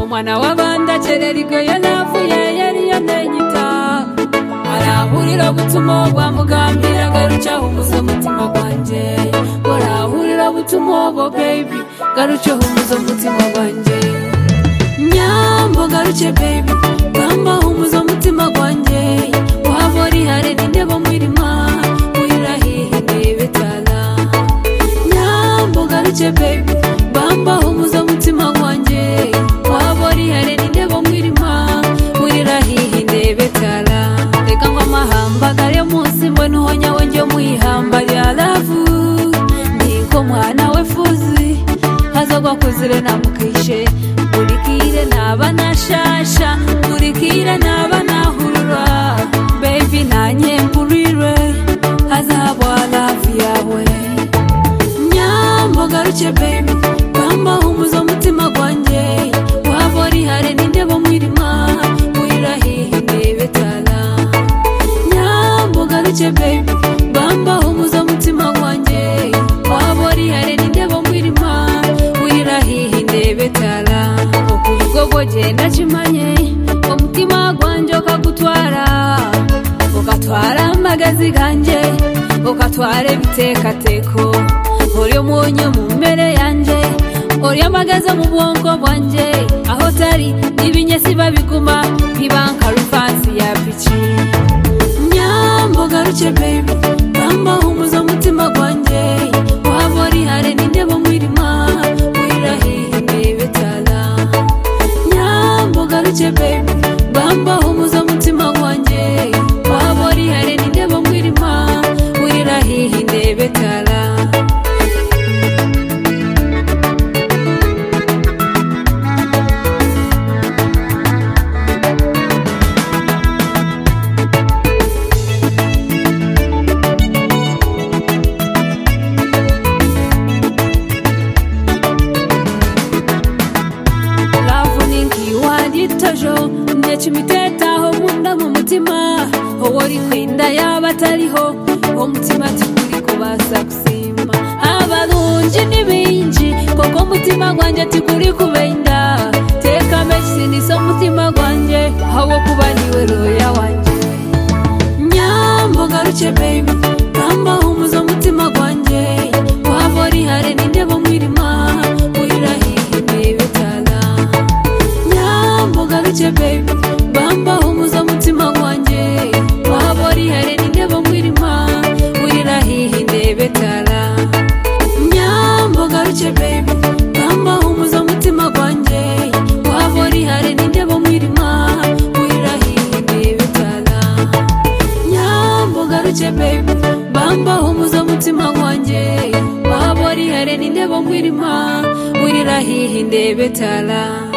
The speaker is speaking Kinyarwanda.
umwana w'abandi akerera igoye navuye yariyo ntenyita arahurira gutuma wa mugambira garucaho umuza mutima gwanjye urahurira gutuma wo baby garucaho umuza mutima gwanjye nyambo garuce baby gamba umuza mutima gwanjye uhavori hare n'intebo mwirima wirahire n'ibitara nyambo garuce baby bamba umuza mutima gwanjye uhavori hare n'intebo mwirima wirahire n'ibitara reka ngo amahamba gare munsi mbona uho nyawe njye mwihamba rya lavu niko mwana we fuzi hazagwa kuzire namukishe nkurikire naba nashasha nkurikire naba nahurura bebi nanye mburire hazabwa lavu yawe nyambo garuke bebi bamba humuza umutima gwanjye uhavori hare n'indebo mwirima wirahire n'ibitara nyambo garuke bebi bamba humuza umutima gwanjye uhavori hare n'indebo mwirima wirahire n'ibitara ubwo bwogenda kimanye umutima gwanjye ukagutwara ukatwara amagazi ganjye ukatwara ibitekateko uri umunyu mu mbere yanjye uri amagaza mu bwonko bwanjye aho utari ibinyesi babiguma ntibanka rufansi ya piki nyambo garuke baby bamba humuza umutima gwanjye uhavori hare n'indebo mwirima wirahire n'ibitara nyambo garuke baby bamba humuza umutima gwanjye uhavori hare n'indebo mwirima wirahire n'ibitara ravunink'i wagitojo ndek'imitetaho nkunda mu mutima uwo uri kwinda yaba atariho umutima tukuri kubasa gusimba abarunji n'ibinji kuko umutima gwanjye tukuri kubenda teka menshi niso umutima gwanjye aho kuba niwe roya wanjye nyambo garuke baby bamba humuza umutima gwanjye uhavori hare n'indebo mwirima wirahire n'ibitara nyambo garuke baby bamba humuza mutima gwanjye wahabori hare n'indebo mwirima wirirahihe ndebetara nyambo garuke baby bamba humuza mutima gwanjye wahabori hare n'indebo mwirima wirirahihe ndebetara nyambo garuke baby bamba humuza mutima gwanjye wahabori hare n'indebo mwirima wirirahihe ndebetara